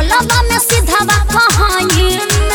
टोलबा में सीधावा कहानी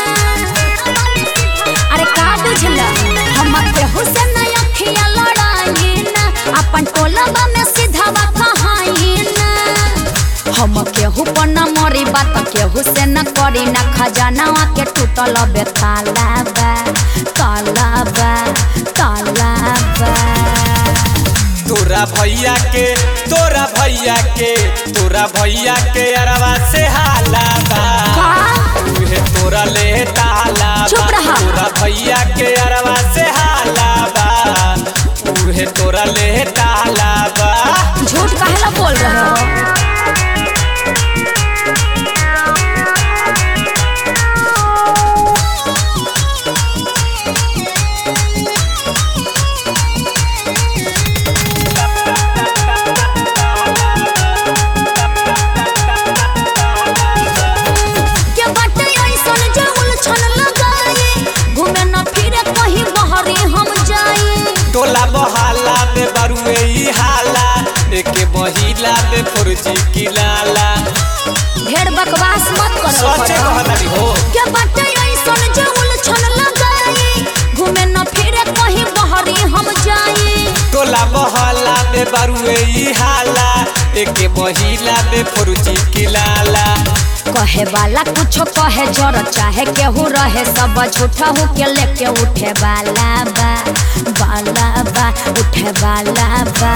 अरे का बुझल हम केहू से न अखिया लड़ाई न अपन टोलबा में सीधावा कहानी न हम केहू पर न मरी बात केहू से न करी न खजानावा के टूटल बे ताला बा ताला बा ताला बा तोरा भैया के तोरा भैया के तोरा भैया के अरवा से हाला बा का? उहे तोरा ले ताला बा चुप रहा। तोरा भैया के अरवा से हाला बा उहे तोरा ले ताला बा झूठ काहेला बोल रहे हो के बाटे ऐसन जे उलझन लगाई घूमे न फिरे कहीं बहरी हम जाई टोला बहाला में बरुए ई हाला एके महिला में फुर्जी की लाला ढेर बकवास मत करो सोचे कहलानी हो के बाटे ऐसन जे उलझन लगाई घूमे न फिरे कहीं बहरी हम जाई टोला बहाला में बरुए ई हाला एके महिला में फुर्जी की लाला कहे वाला कुछो कहे जर चाहे केहू रहे सब झूठा हो के लेके उठे वाला बा वाला बा उठे वाला बा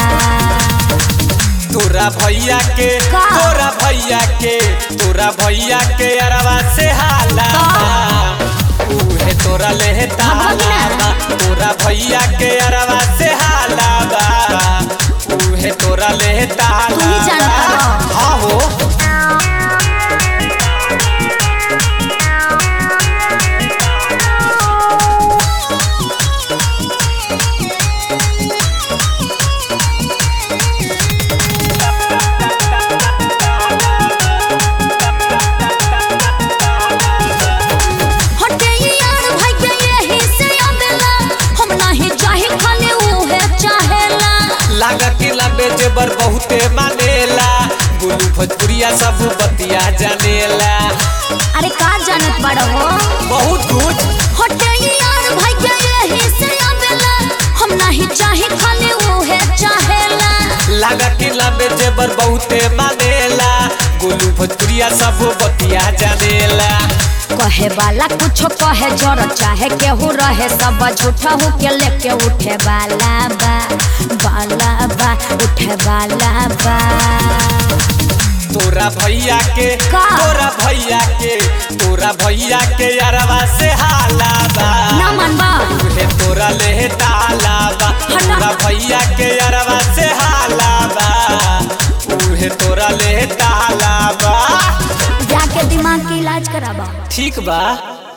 तोरा भैया के का? तोरा भैया के तोरा भैया के अरवा से हाला बा। उहे तोरा ले ताला बा तोरा भैया के अरवा से हाला बा उहे तोरा ले ताला तू ही जानता बा। हो। हाँ हो हटे यार भाई के यही से आवेला हम नाही चाहे खाली उहे चाहेला लागा के लबे जेबर बहुते मानेला गुलू भोजपुरिया सब बतिया जानेला अरे का जानत बड़ हो बहुत कुछ हटे यार भाई के यही से आवेला हम नाही चाहे खाली उहे चाहेला लागा के लबे जेबर बहुते मानेला गुलू भोजपुरिया सब बतिया जानेला कहे वाला कुछो कहे जर चाहे केहू रहे सब झूठा हो के लेके उठे वाला बा वाला बा उठे वाला बा तोरा भैया के का? तोरा भैया के तोरा भैया के अरवा से हाला बा ना मनबा उहे तोरा ले ताला बा हटा। तोरा भैया के अरवा से हाला बा उहे तोरा ले ताला बा जाके दिमाग के इलाज कराबा ठीक बा